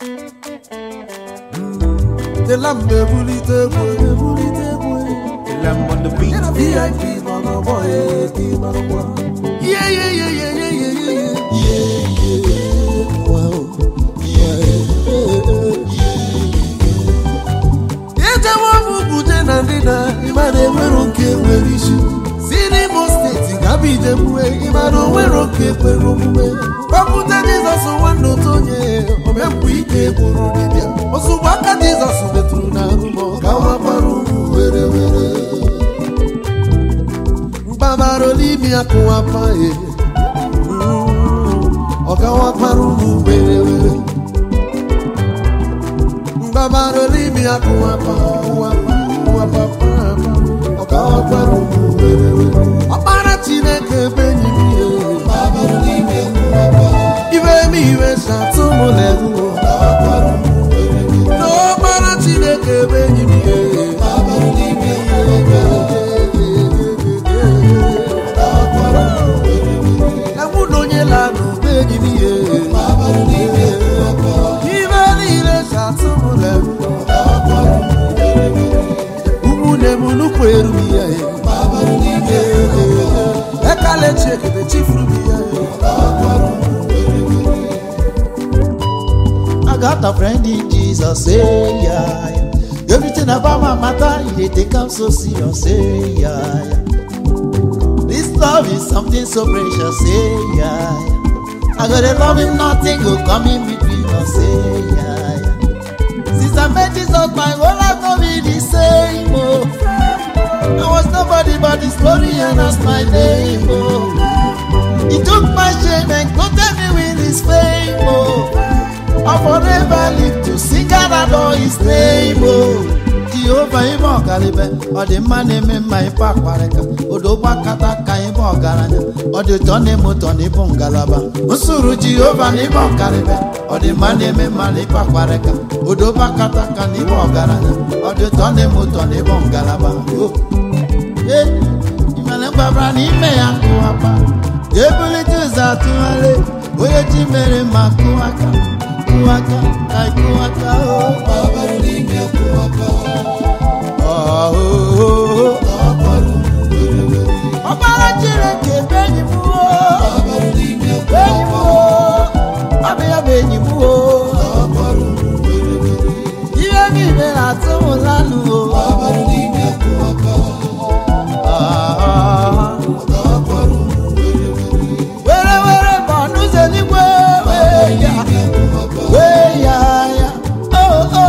Tela mbe bulite egwu bulite egwu Lamb on the beat. Yana VIP nọ n'ọgbọ ya eke marụkwa Yeah, yeah, yeah, yeah, yeah, yeah, yeah, yeah. Yeah, yeah, wow. Yeah, yeah, yeah. Ejewe m buje na ndịda ịmara enwero nke nwere isi si n'Imo steeti gaba Ijebuwe ịmara onwero nke kwere omume kpọpụta Jizọs nwanne otu onye omempụ ike gburu dibịa ozugbo aka Jizọs metụrụ na arụmọ gawa gbara ugwu were were mgbabara n'imi akụwapa e ọgawa gbara ugwu were were mgbabara n'imi akụwapa ụwapa ụwapa ọgawa gbara ugwu were were ọkpara Chineke ebe enyi m ihe iwe m iwe satụ m leruo n'ọkpara Chineke ebe enyi m ihe Ewu na onye la n'ugbo enyi m ihe ibe niile satụ m leruo ụmụnne m nnukwu eru m ya ekele chiekete chifuru m ya I got a friend in Jesus, say yeah, yeah. Everything about my matter, he dey take am so serious, say yeah, yeah. This love is something so precious, say yeah, yeah. I gotta love him, nothing go come in between us, say yeah, yeah. Since I met Jesus, my whole life no be the same, oh. I was nobody but his glory and that's my name, oh. He took my shame and coated me with his fame, oh. I forever live to sing and adore his name, oh. Jehova ime ọgarịbe ọ dị mma na-eme mma ịbụ akparịka odogba kata ka ịbụ ọgaranya ọ dị ụtọ na-eme ụtọ na ịbụ ngalaba nsụrụ Jehova na ịbụ ọgarịbe ọ dị mma na-eme mma na ịbụ akparịka odogba kata ka na ịbụ ọgaranya ọ dị ụtọ na-eme ụtọ na ịbụ ngalaba Oh. Ee, imere mgbabara n'ime ya kụwapa ga-ebulite ụzọ atụgharị onye ji mere ma kụwaka kụwaka ka kụwaka ọkpara Chineke bụ enyi m o enyi m o ọ bụ ya bụ enyi m o ihe niile na-atụ m lanụ were were bụ ọnụ ụzọ eluigwe wee ya wee ya ya o o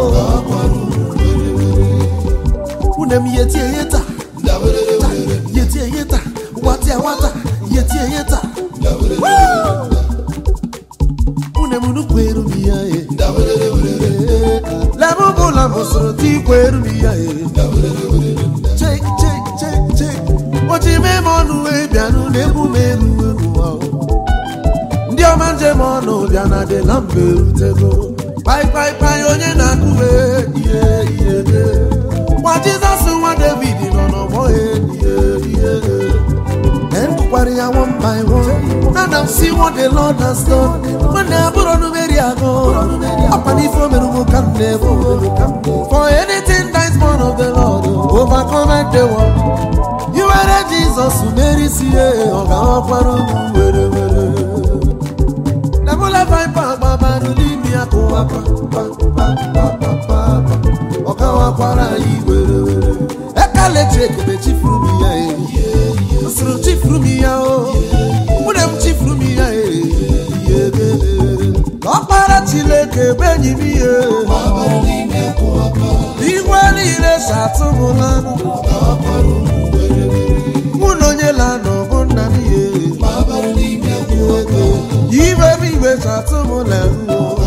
une m yetie yeta yetie yeta watia wata yetie yeta une m nnukwu eru m ya e lebe ụbụla m soro ti ikwe eru m ya e chek chek chek chek oji mee m ọnụ wee bịanụ na-egwu m eru eru ahụ ndị ọma njem ọnụ bịa na dị na mba erutego kpaikpaipai onye na-akụwe ihe ihe ihe nwa jizọs nwa david nọ n'ọgbọ ya ihe ihe ndụkwara ya one by one na na see what the lord has done nwanne abụrụ numeri agụ ọkwa n'ife o mere ụmụ ka m na-ebu for anything that is born of the lord overcome the world iwere jizọs merisi ya ọ ga-awakwara ụmụ were were Nebula viper agbabaru n'imi akụwa pa pa pa pa pa pa pa ọkawakwara anyị were were ekele chekebe chifuru m ya e nsụrụ chifuru m ya o nwunye m chifuru m ya e ọkpara Chineke ebe enyi m ihe iwe niile satụ m lanụ mụ na onye la n'ọbụ nna m ihe ibe m iwe satụ m leruo